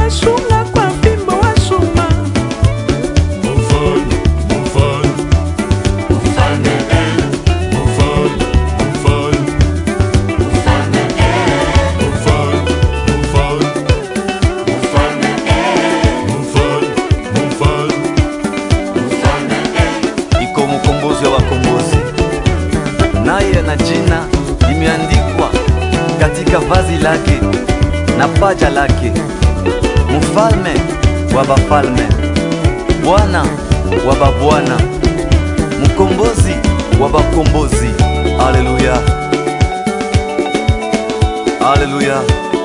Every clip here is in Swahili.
wasunga kwa fimbo wa chuma. Mfalme, mfalme, mfalme, eh, mfalme, mfalme, mfalme, eh, mfalme, mfalme, mfalme, eh, mfalme, mfalme, mfalme, eh. iko mkombozi wa wakombozi, naye ana jina limeandikwa katika vazi lake na paja lake, mfalme wa bafalme, Bwana wa babwana, mkombozi wa bakombozi. Haleluya, haleluya.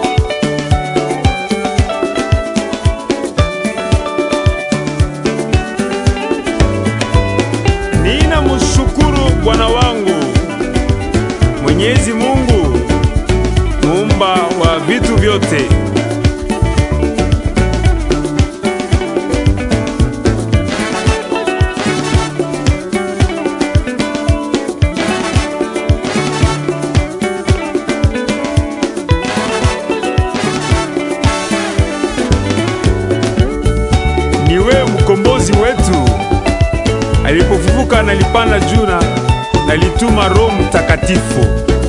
Nina mshukuru Bwana wangu Mwenyezi Mungu muumba wa vitu vyote. Ni wewe mkombozi wetu alipofufuka nalipanda juu na nalituma Roho Mtakatifu.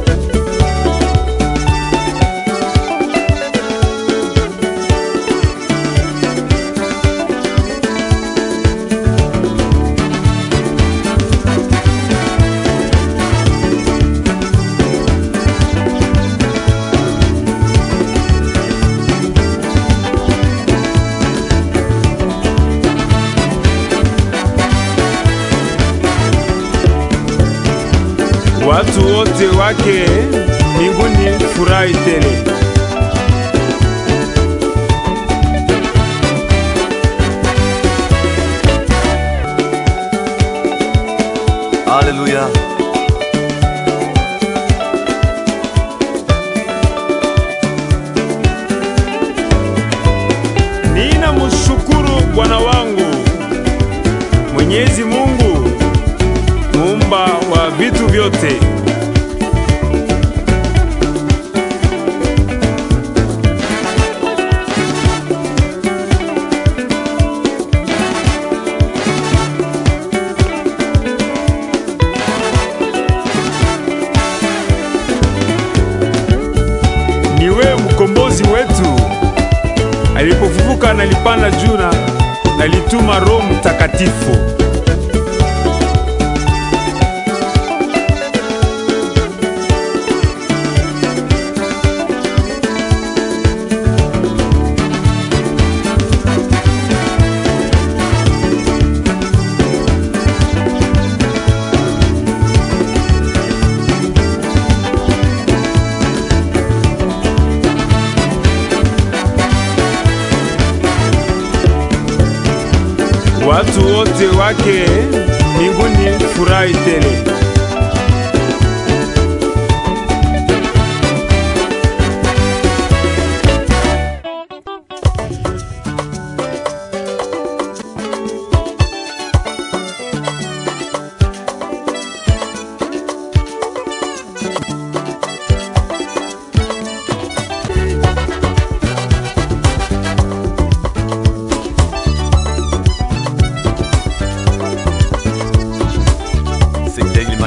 Watu wote wake mbinguni furahi tele. Haleluya. Nina mshukuru Bwana wangu Mwenyezi Mungu muumba wa vitu vyote. Ni wewe mkombozi wetu alipofufuka nalipanda juu na nalituma Roho Mtakatifu. Watu wote wake mbinguni furahi tele. C'était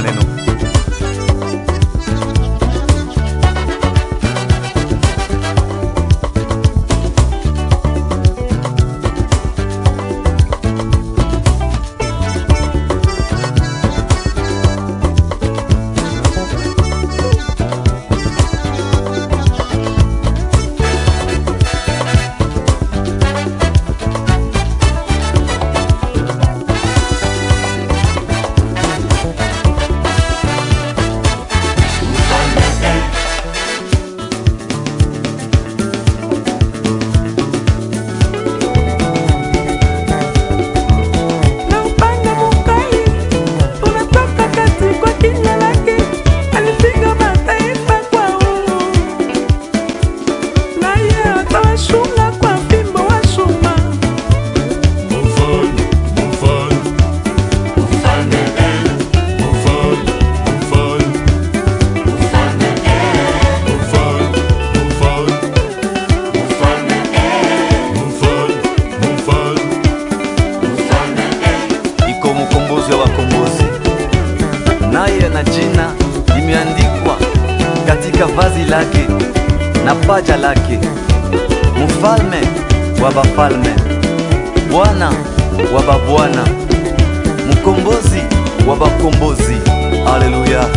vazi lake na paja lake, mfalme wa bafalme, Bwana wa babwana, mkombozi wa bakombozi. Haleluya,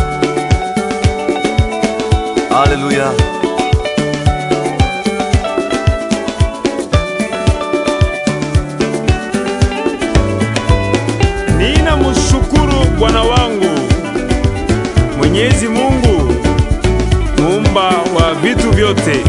haleluya. Nina mshukuru Bwana wangu Mwenyezi Mungu muumba wa vitu vyote.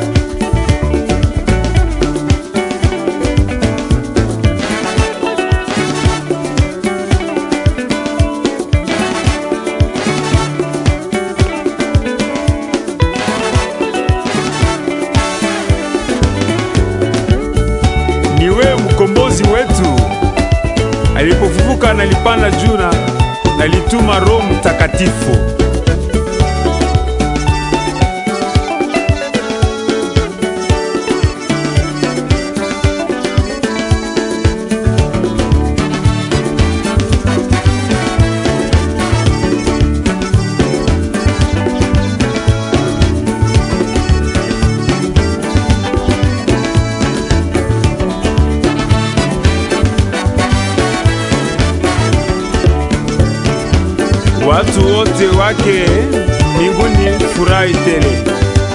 Ni wewe mkombozi wetu alipofufuka nalipanda juu na nalituma Roho Mtakatifu. Watu wote wake mbinguni furahi tele.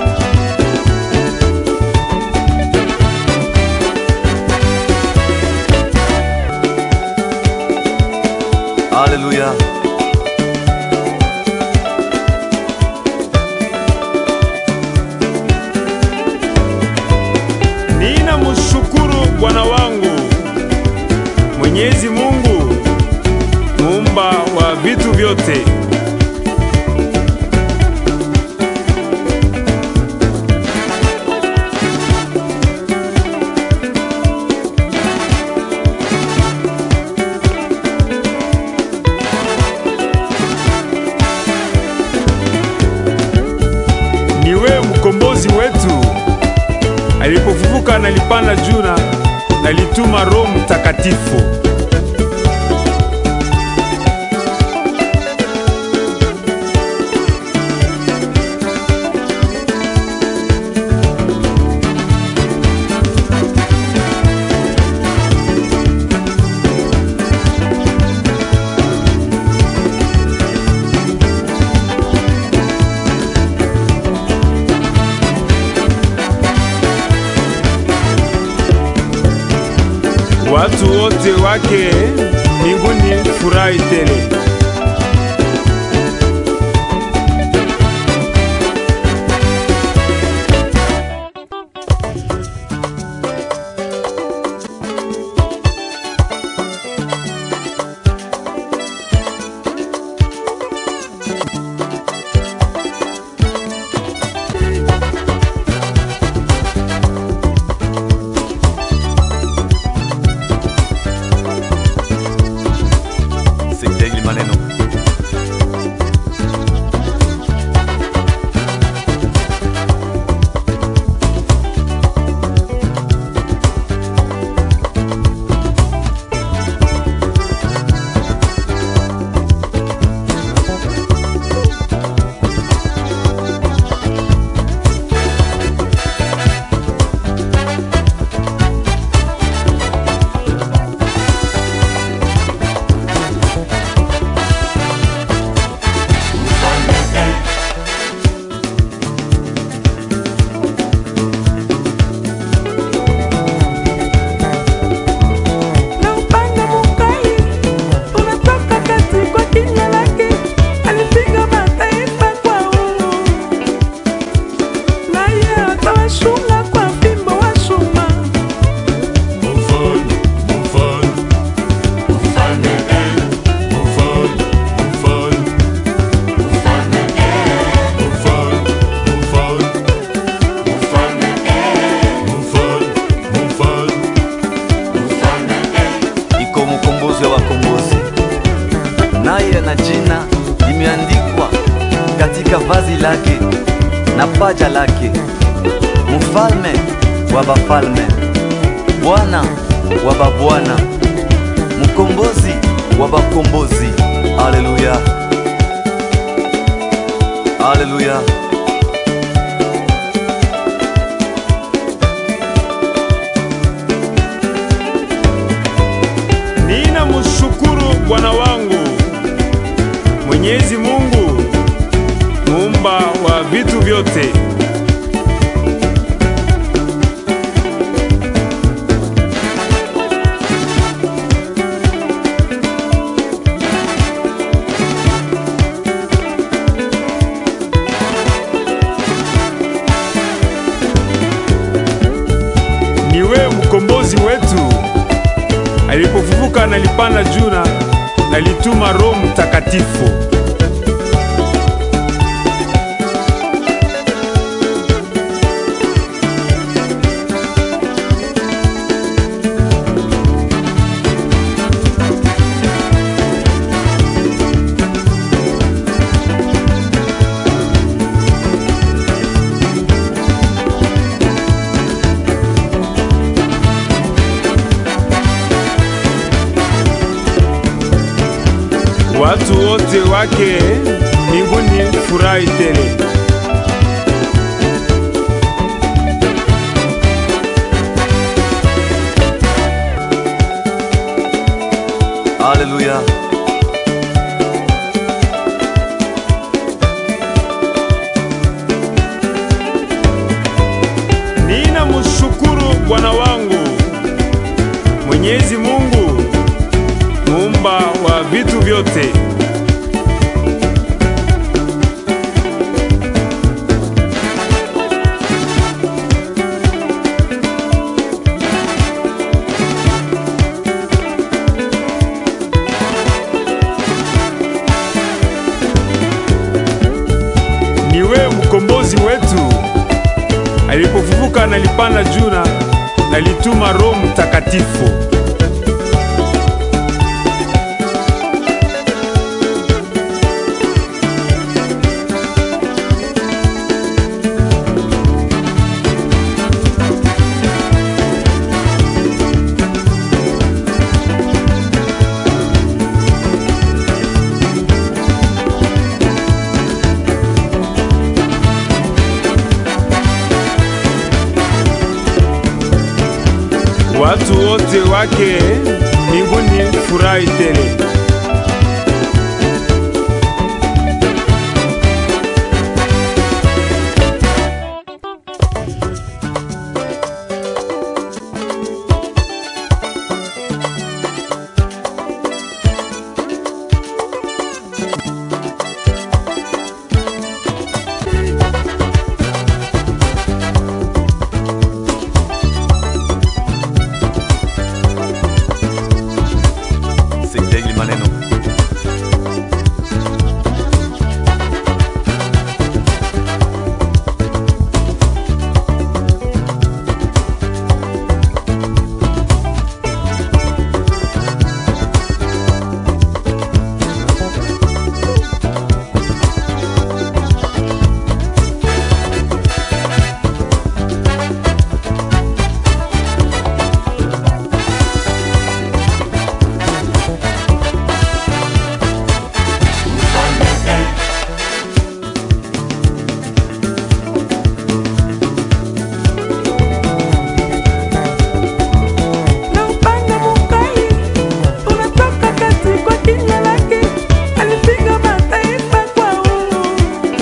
Haleluya. Nina mshukuru Bwana wangu Mwenyezi Mungu muumba wa vitu vyote. Ni wewe mkombozi wetu alipofufuka nalipanda juu na nalituma Roho Mtakatifu. Watu wote wake mbinguni furahi tele. Sekta hili maneno na upanga mukali unatoka kati kwa kinywa lake, alipiga mataifa kwa uhuru, naye atawashunga kwa fimbo wa chuma. Mufalme, mufalme, mfalme eh, mufalme, mfalme, mfalme eh, mufalme, mfalme, mfalme eh, mufalme, mfalme, mfalme eh. iko mkombozi wa wakombozi, naye na jina limeandikwa katika vazi lake na paja lake, mfalme wa bafalme, Bwana wa babwana, mkombozi wa bakombozi. Haleluya, haleluya. mkombozi wetu alipofufuka nalipanda juu na nalituma Roho Mtakatifu. Watu wote wake mbinguni furahi tele. Haleluya. Nina mshukuru Bwana wangu Mwenyezi Mungu muumba wa vitu vyote. Ni wewe mkombozi wetu alipofufuka nalipanda juu na nalituma Roho Mtakatifu. Watu wote wake mbinguni furahi tele. Sitegi maneno. na upanga mukali unatoka kati kwa kinywa lake, alipiga mataifa kwa uhuru,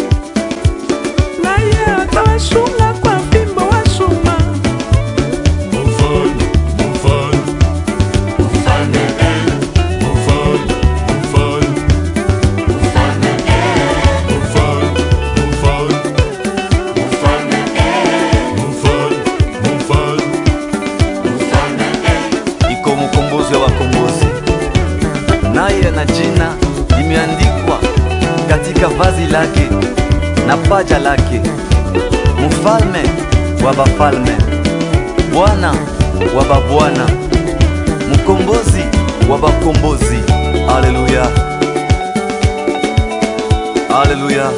naye atawashunga kwa fimbo wa chuma. Mufalme, mufalme, mfalme eh, mufalme, mufalme, mfalme eh, mufalme, mufalme, mfalme eh, mufalme, mufalme, mfalme eh. iko mkombozi wa wakombozi, naye na jina limeandikwa katika vazi lake na paja lake, mfalme wa bafalme, Bwana wa babwana, mkombozi wa bakombozi. Haleluya, haleluya.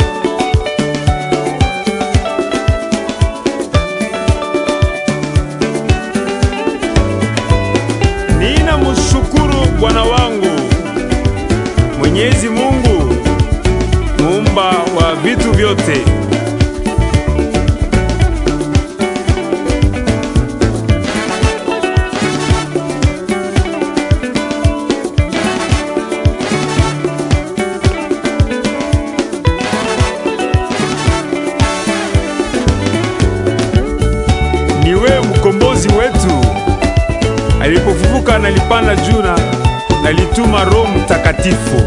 Nina mshukuru Bwana wangu Mwenyezi Mungu muumba wa vitu vyote. Ni wewe mkombozi wetu alipofufuka nalipanda juu na nalituma Roho Mtakatifu.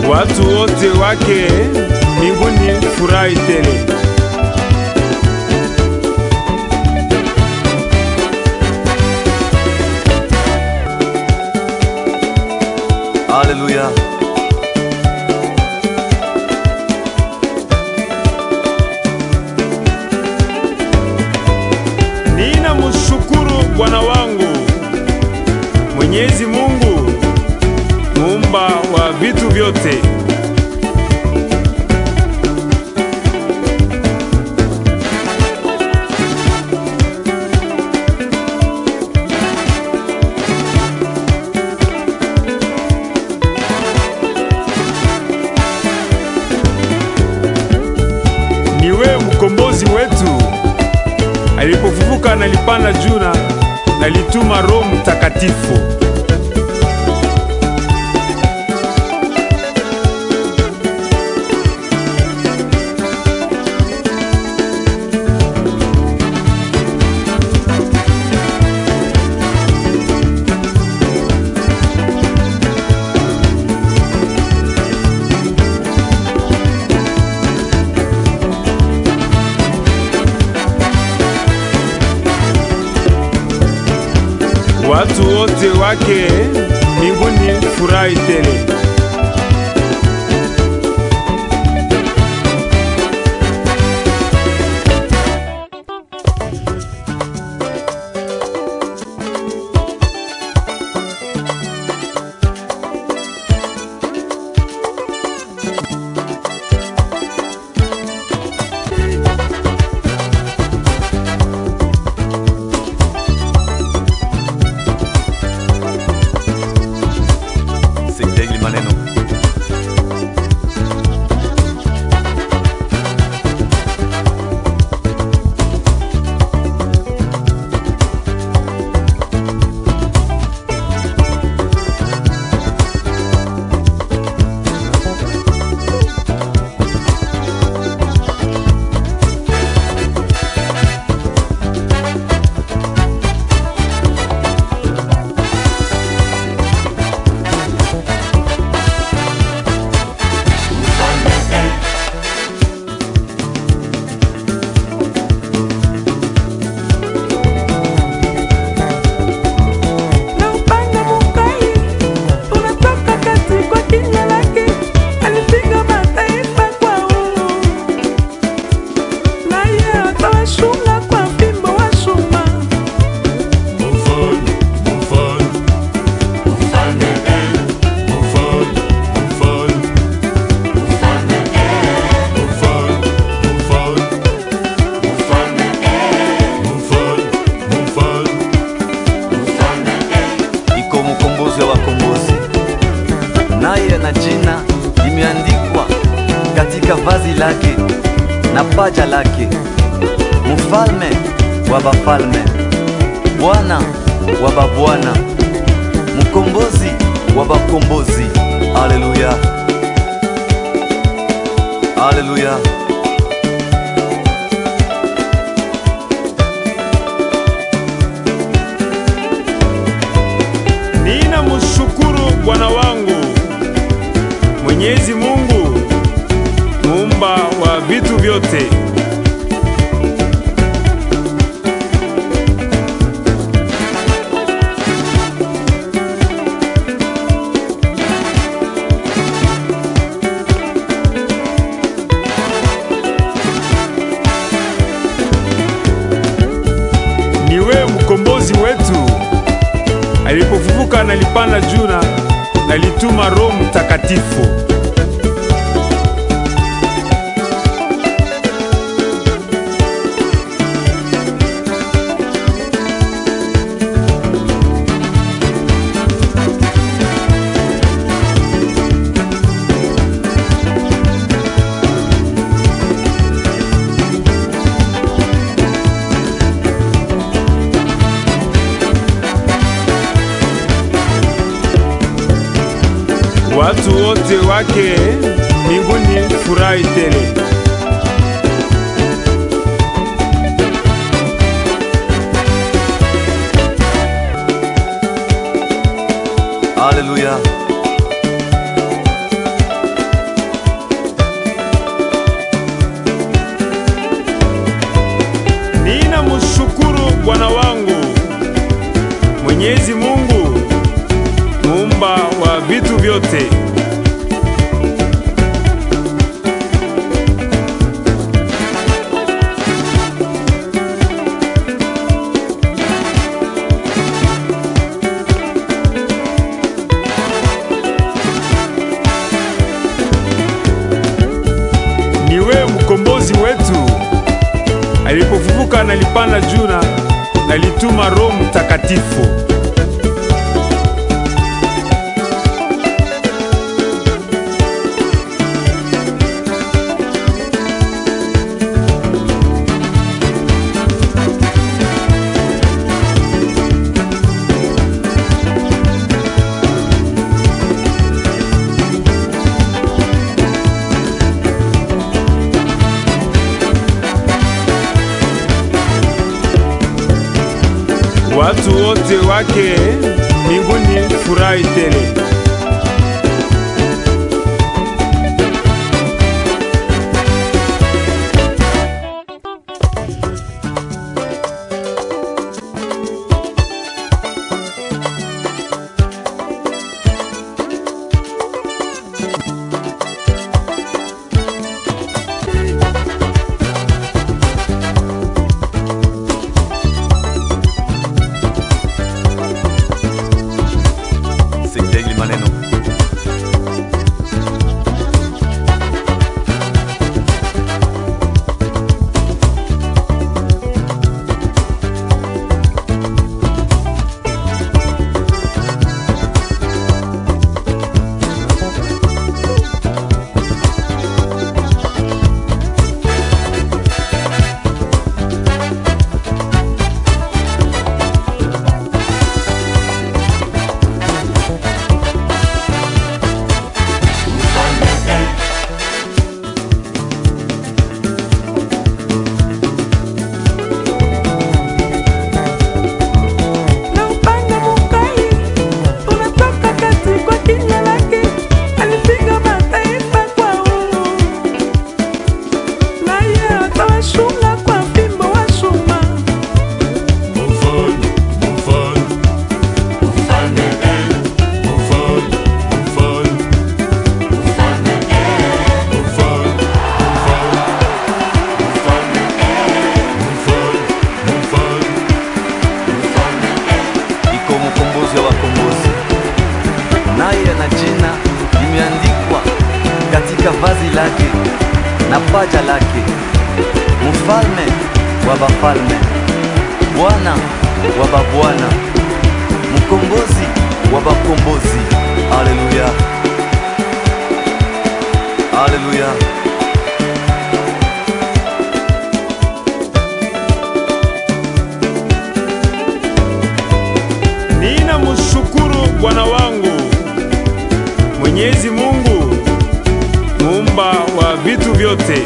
watu wote wake mbinguni furahi tele. Haleluya. Nina mshukuru Bwana wangu Mwenyezi Mungu muumba wa vitu vyote. Ni wewe mkombozi wetu alipofufuka nalipanda juu na nalituma Roho Mtakatifu. watu wote wake mbinguni furahi tele. Sekta hili maneno na upanga mukali unatoka kati kwa kinywa lake, alipiga mataifa kwa uhuru, naye atawashunga kwa fimbo wa chuma. Mufalme, mufalme, mfalme eh, mufalme, mufalme, mfalme eh, mufalme, mufalme, mfalme eh, mufalme, mufalme, mfalme eh. iko mkombozi wa wakombozi, naye na jina limeandikwa katika vazi lake na paja lake, mfalme wa bafalme, Bwana wa babwana, mkombozi wa bakombozi. Haleluya, haleluya. Nina mshukuru Bwana wangu Mwenyezi Mungu muumba wa vitu vyote. Ni wewe mkombozi wetu alipofufuka nalipanda juu na nalituma Roho Mtakatifu. watu wote wake mbinguni furahi tele. Haleluya. Bwana wangu Mwenyezi Mungu muumba wa vitu vyote. Ni wewe mkombozi wetu. Alipofufuka nalipanda juu na nalituma Roho Mtakatifu. Watu wote wake mbinguni furahi tele. Sekta hili maneno na upanga mukali unatoka kati kwa kinywa lake, alipiga mataifa kwa uhuru, naye atawashunga kwa fimbo wa chuma. Mfalme, mfalme, mfalme eh, mfalme, mfalme, mfalme eh, mfalme, mfalme, mfalme eh, mfalme, mfalme, mfalme eh. iko mkombozi wa wakombozi, naye ana jina limeandikwa katika vazi lake na paja lake, mfalme wa bafalme, Bwana wa babwana, mkombozi wa bakombozi. Haleluya, haleluya. Nina mshukuru Bwana wangu Mwenyezi Mungu muumba wa vitu vyote.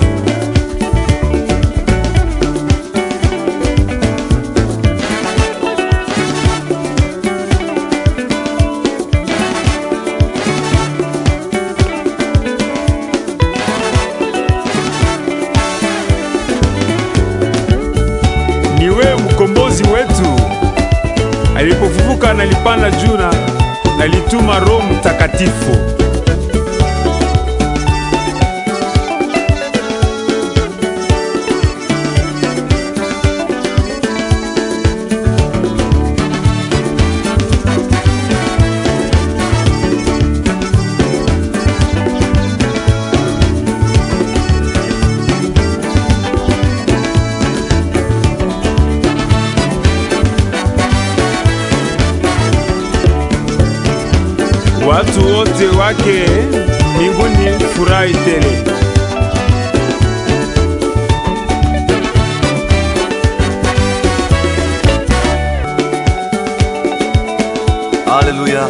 Ni wewe mkombozi wetu. Alipofufuka nalipanda juu na nalituma Roho Mtakatifu. Watu wote wake mbinguni furahi tele. Haleluya.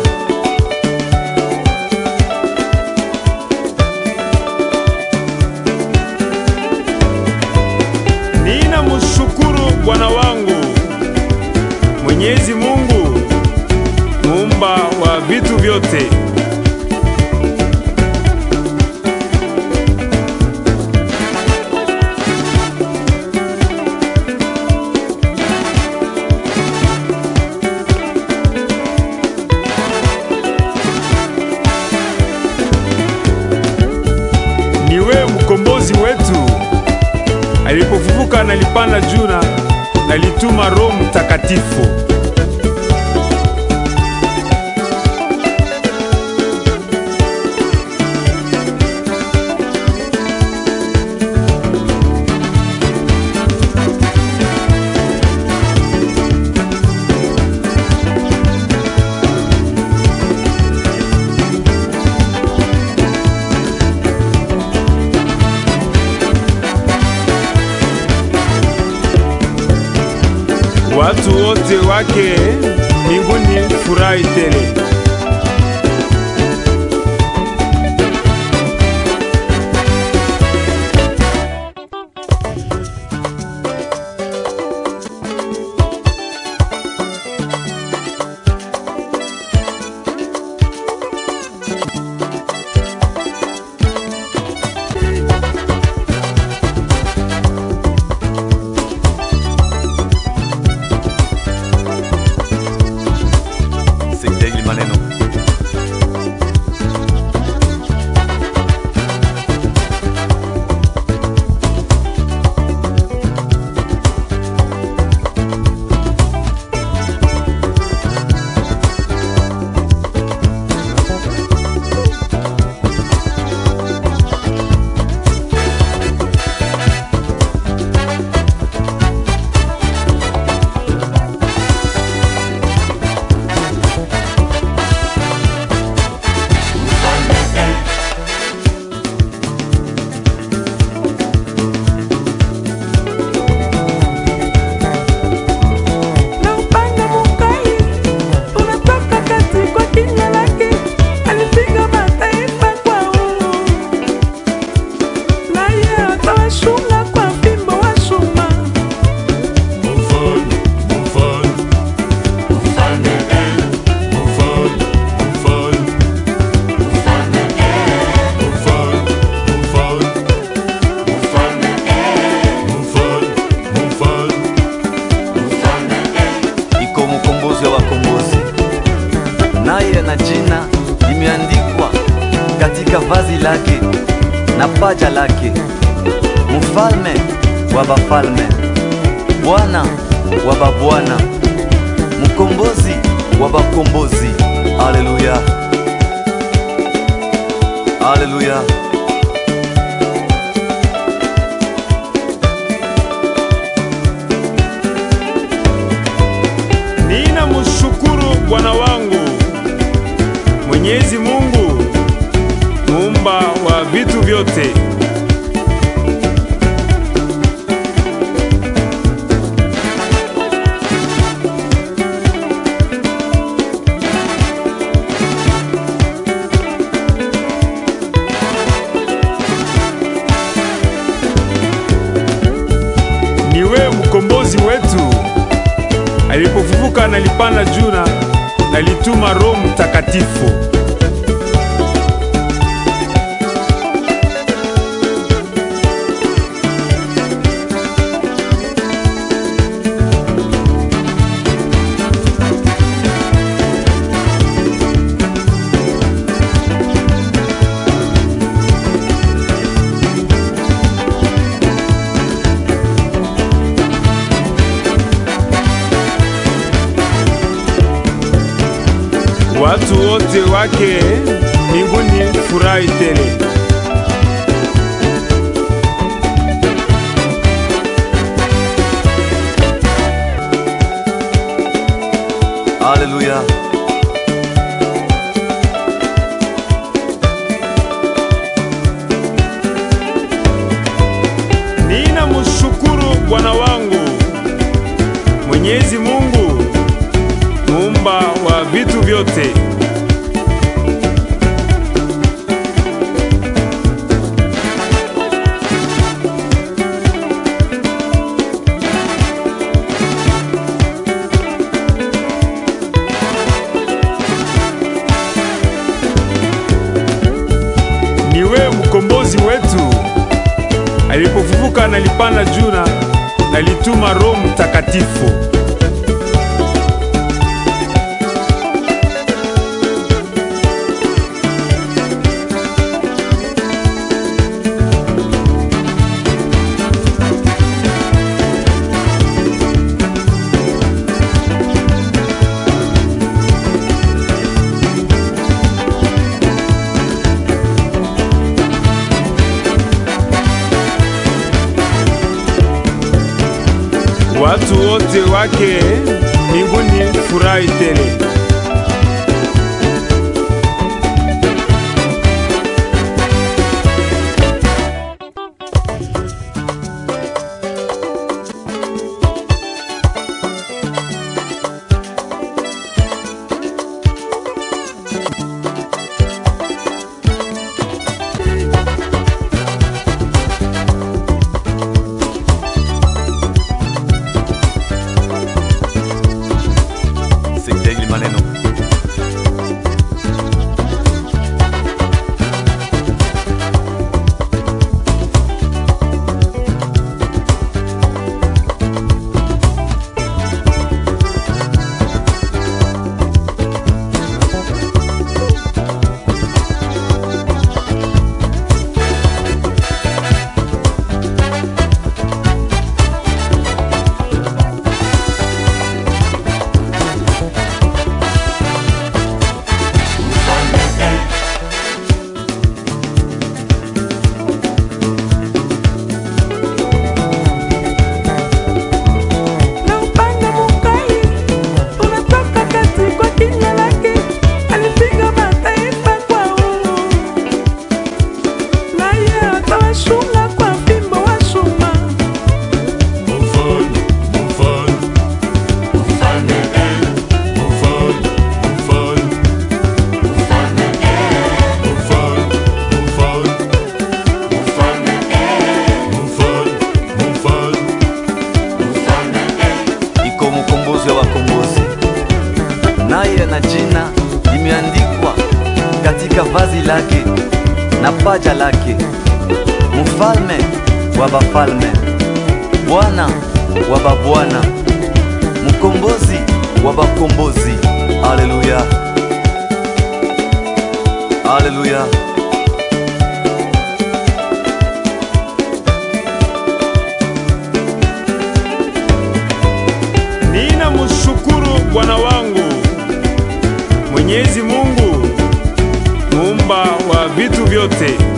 Nina mshukuru Bwana wangu Mwenyezi Mungu muumba wa vitu vyote. nalipanda juna, nalituma Roho Mtakatifu. Watu wote wake mbinguni furahi tele. Sekta hili maneno na upanga mukali unatoka kati kwa kinywa lake, alipiga mataifa kwa uhuru, naye atawashunga kwa fimbo wa chuma. Mufalme, mufalme, mfalme eh, mufalme, mufalme, mfalme eh, mufalme, mufalme, mfalme eh, mufalme, mufalme, mfalme eh. iko mkombozi wa wakombozi, naye na jina limeandikwa katika vazi lake na paja lake, mfalme wa bafalme, Bwana wa babwana, mkombozi wa bakombozi. Haleluya, haleluya. Nina mshukuru Bwana wangu Mwenyezi Mungu muumba wa vitu vyote. Ni wewe mkombozi wetu alipofufuka nalipanda juu na nalituma Roho Mtakatifu. Watu wote wake mbinguni furahi tele. Haleluya. Nina mshukuru Bwana wangu Mwenyezi Mungu muumba wa vitu vyote. Ni wewe mkombozi wetu alipofufuka nalipanda juu na nalituma Roho Mtakatifu. watu wote wake mbinguni furahi tele. Sitegli maneno na upanga mukali unatoka kati kwa kinywa lake, alipiga mataifa kwa uhuru, naye atawashunga kwa fimbo wa chuma. Mfalme, mfalme, mfalme, eh, mfalme, mfalme, mfalme, eh, mfalme, mfalme, mfalme, eh, mfalme, mfalme, mfalme, eh. iko mkombozi wa wakombozi, naye na jina limeandikwa katika vazi lake na paja lake, mfalme wa bafalme, Bwana wa babwana, mkombozi wa bakombozi. Haleluya, haleluya. Nina mshukuru Bwana wangu Mwenyezi Mungu muumba wa vitu vyote